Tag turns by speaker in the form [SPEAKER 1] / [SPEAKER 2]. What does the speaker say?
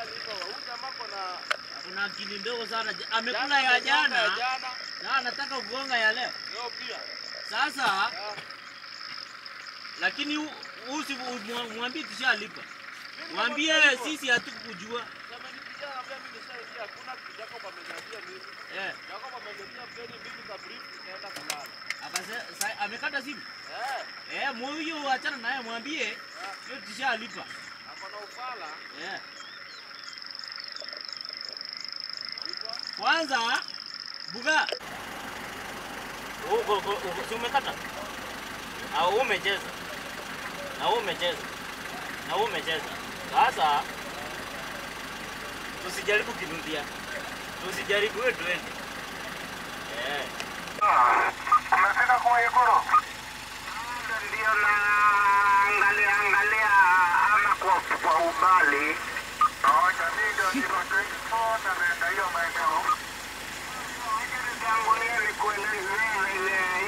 [SPEAKER 1] Kuna akili ndogo sana. Amekula ya jana na anataka kugonga ya leo. Sasa lakini hu- huyu si mwa- mwambie tushalipa. Mwambie sisi hatukujua. Eh, akase sa- amekata simu. Eh, huyu achana naye mwambie sio tushalipa. Eh. Kwanza buga. Uko uko si umekata? Au umecheza? Na wewe umecheza. Na wewe umecheza. Sasa tusijaribu kirudia. Tusijaribu wewe tuende. Eh.
[SPEAKER 2] Umefika kwa Ikoro? Ndio naangalia angalia ama kwa kwa umbali. Moja ndio ndio 24 na naenda hiyo maeneo. Tangulia ni kuelezea ile